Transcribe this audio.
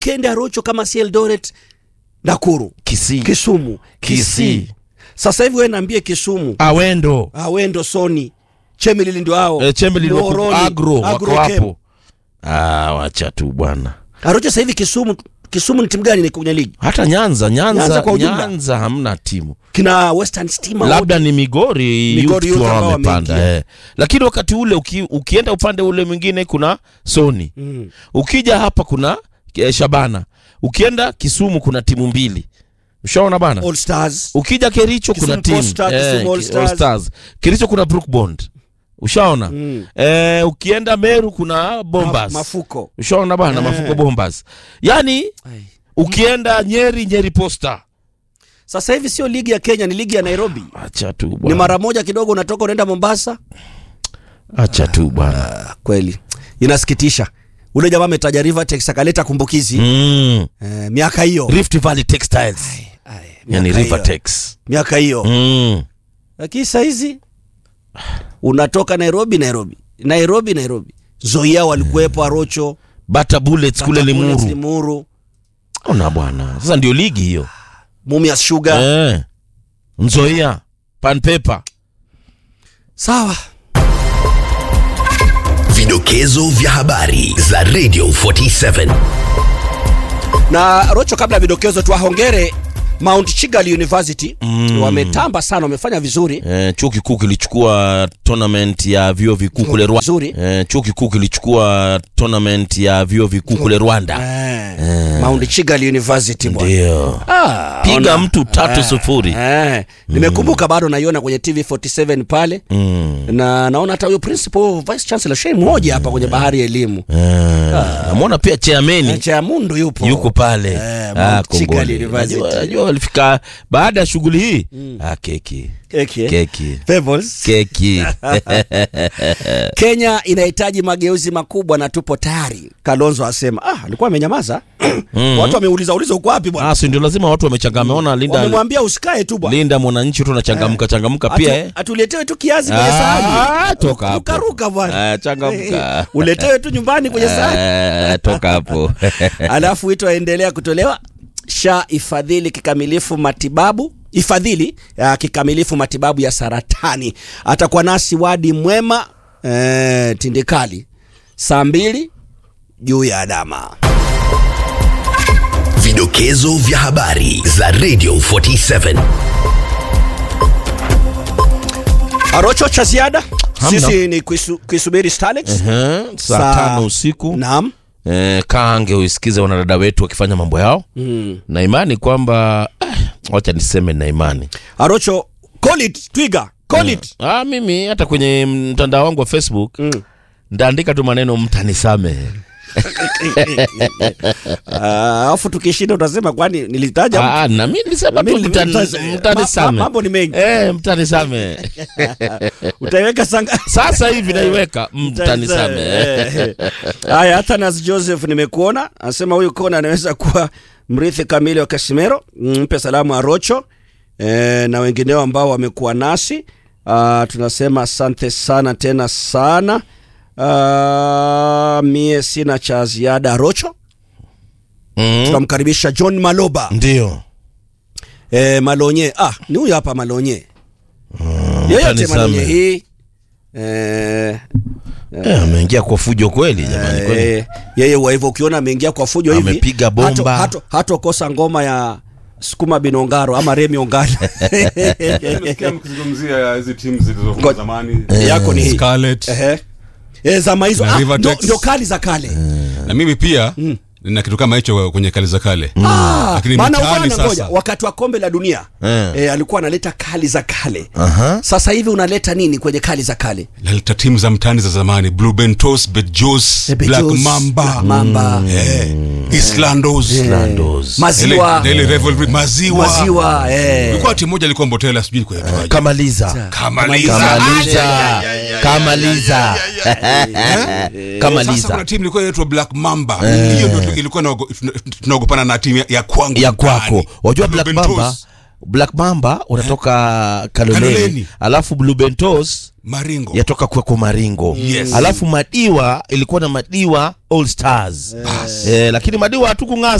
weekend ya rocho kama si eldoret nakuru Kisii. kisumu Kisii. sasa hivi we naambie kisumu awendo awendo soni chemelili ndio hao e, chembeli wako Moroni, agro wako Agrochem. hapo ah, wacha tu bwana arocho sasa hivi kisumu kisumu ni timu gani kwenye ligi hata nyanza nyanza Nyanza kwa ujumla. nyanza hamna timu kina western stima labda ni migori Migori youth tu youth ambao wamepanda wameingia. eh. lakini wakati ule uki, ukienda upande ule mwingine kuna soni Mm. ukija hapa kuna eh, shabana ukienda kisumu kuna timu mbili ushaona bana all stars ukija kericho kuna Kisumu timu All Stars, eh, Kisumu All Ki- Stars. All Stars. kericho kuna brookbond ushaona Mm. eh, ukienda meru kuna bombas Ma- mafuko ushaona bana Eh. mafuko bombas yani Ai. ukienda nyeri nyeri posta sasa hivi sio ligi ya kenya ni ligi ya nairobi acha tu ni bwana mara moja kidogo unatoka unaenda mombasa acha tu bwana ah, kweli inasikitisha ule jamaa ametaja rivertex akaleta kumbukizi mm. eh, miaka hiyo rift valley textiles Ai, yani miaka hiyo. rivertex miaka hiyo mm. lakini sahizi unatoka nairobi nairobi nairobi nairobi zoia walikuwepo arocho bata bullets kule Bullets, limuru limuru ona bwana sasa ndio ligi hiyo mumias sugar eh. nzoia panpepa sawa Vidokezo vya habari za Radio 47. na rocho kabla ya vidokezo tuwahongere mount chigali university mm. wametamba sana wamefanya vizuri eh, chuo kikuu kilichukua tournament ya vyuo vikuu kule Rwanda. Vizuri. Eh, chuo kikuu kilichukua tournament ya vyuo vikuu kule Rwanda. eh. mount chigali university bwana Ndio. Ah, Piga ona. mtu tatu Eh, sufuri. eh. nimekumbuka bado naiona kwenye tv 47 pale Mm. na naona hata huyo principal vice chancellor shei mmoja hapa kwenye bahari ya elimu Eh, namwona pia chairman cha mundu yupo yuko pale Eh, Ah, Mount Chigali kongole. University. Najua- najua walifika baada ya shughuli hii ah, keki Keki, eh? keki Pebbles. keki kenya inahitaji mageuzi makubwa na tupo tayari kalonzo asema ah, alikuwa amenyamaza watu wameuliza uliza uko wapi bwana ah, si ndio lazima watu wamechangamka ameona linda wamemwambia usikae tu bwana linda mwananchi tu anachangamka changamka pia eh. Atu- atuletewe tu kiazi kwenye Ah, sahani toka hapo. rukaruka bwana Ah, changamka. Eh, uletewe tu nyumbani kwenye sahani Eh, toka hapo alafu wito waendelea kutolewa sha ifadhili kikamilifu matibabu ifadhili uh, kikamilifu matibabu ya saratani atakuwa nasi wadi mwema eh, tindikali saa mbili juu ya adama Vidokezo vya habari za Radio 47. arocho cha ziada Hamna. sisi ni kuisu, kuisubiri Starlets. Eh, saa tano usiku naam eh, kaange uisikize wanadada wetu wakifanya mambo yao mm. na imani kwamba eh, wacha niseme na imani arocho call it twiga call it ah, mimi hata kwenye mtandao wangu wa facebook Mm. ndaandika tu maneno mtanisamehe Ah, alafu tukishinda utasema kwani nilitaja Ah, na mi nilisema tu Mimi mtani- nilitaja- ma- mtanisamehe ma- mambo ni mengi. eh, mtanisamehe utaiweka sanga sasa hivi naiweka mtanisamehe haya hatanas joseph nimekuona anasema huyu kona anaweza kuwa mrithi kamili wa kasimero mpe salamu arocho e, na wengineo ambao wamekuwa nasi uh, tunasema asante sana tena sana uh, mie sina cha ziada arocho mm. tunamkaribisha john maloba ndio e, malonye ah, ni huyu hapa malonye yoyote mtanisamehe. malonye hii e, Eh, ameingia kwa fujo kweli jamani kweli Eh, yeye wa hivyo ukiona ameingia kwa fujo hivi Amepiga bomba. hato- hato- hatokosa ngoma ya sukuma binongaro ama remi ongala Nimesikia mkizungumzia hizi timu zilizokuwa Ngo- zamani yako ni hii Scarlet Ehe. Eh, zama hizo Na ah, River ndo, Tex. ndo kali za kale na mimi pia nina kitu kama hicho kwenye kali za kale Ah, lakini maana mitaani bwana ngoja sasa wakati wa kombe la dunia Eh. eh, alikuwa analeta kali za kale Aha. sasa hivi unaleta nini kwenye kali za kale naleta timu za mtaani za zamani blue bentos betjos Eh, black Bejos, mamba Black Mamba. eh, islandos Landos. maziwa Ile- ile rivalry, maziwa maziwa eh. ilikuwa timu moja ilikuwa mbotela sijui ilikuwa inaitwaje. kamaliza Kamaliza. kamaliza kamaliza Sasa kamaliza kuna timu ilikuwa inaitwa black mamba hiyo ndio ilikuwa inaogo- tuna- tunaogopana na timu ya- ya kwangu ya mtaani. kwako wajua Blue black Bentos. mamba black mamba unatoka kaloleni Kaloleni. alafu blue bentos maringo yatoka kweko maringo Yes. alafu madiwa ilikuwa na madiwa all stars eh, lakini madiwa hatukung'aa